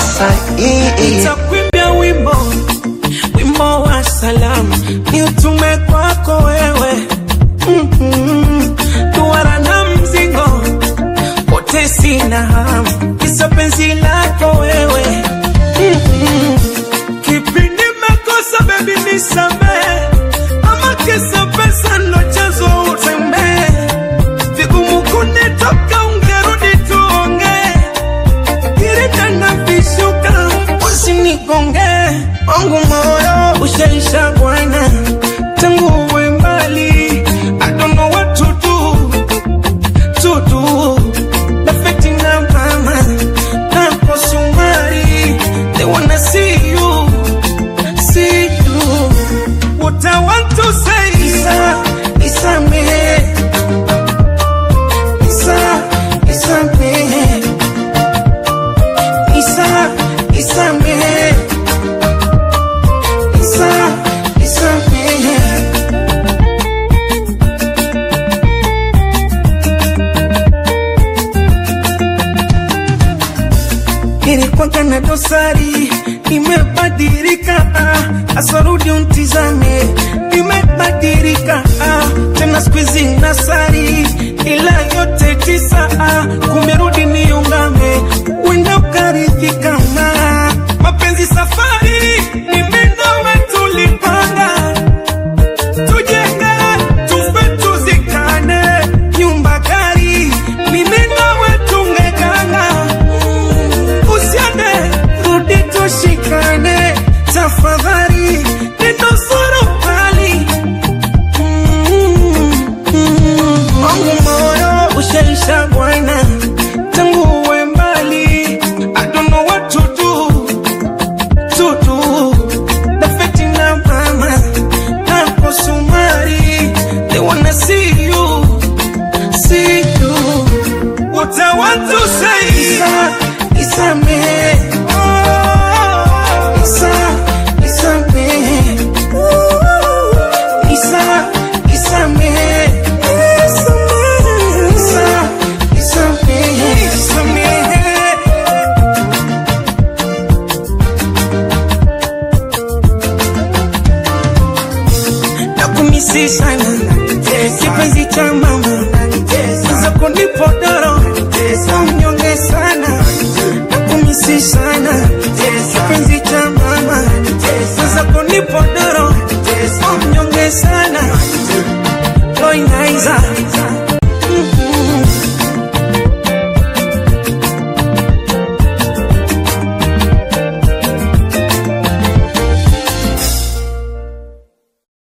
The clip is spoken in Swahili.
sahihi. Nitakuimbia wimbo wimbo wa salamu ni utume kwako wewe mm-hmm. duara na mzigo wote sina hamu kisa penzi lako wewe mm-hmm. kipi nimekosa bebi nisamehe ama kisa pesa ndo chanzo utembee vigumu kunitoka ungerudi tuongee Kirita vishuka usinigonge wangu moyo ushaisha bwana tangu uwe mbali I don't know what to do to do Nafeti na mama na kosumari they wanna see you see you what I want to say Isa Isa me Isa Isa me Isa, Isa me. Isa, Isa me. Nilikuwa na dosari, nimebadilika, ah, asarudi untizame, nimebadilika, ah, tena siku hizi nasari, ila yote tisa, ah, kumerudi niungame, wenda ukaridhika na mapenzi safari, mimi nawe tulipanga tujenge tufe tuzikane nyumba gari mimi nawe tungekana usiende rudi tushikane tafadhali ninusuru hali wangu moyo ushaisha bwana tangu uwe mbali I don't know what to do to do Nafeti na mama na kosumari They wanna see you, see you What I want to say Isa, Isa me Isa, Isa me Isa, Isa me Isa, Isa me Isa me nakumisi sana kipenzi cha mama za kunipodoro mnyonge sana nakumisi sana kipenzi cha mama za kunipodoro mnyonge sana loinaiza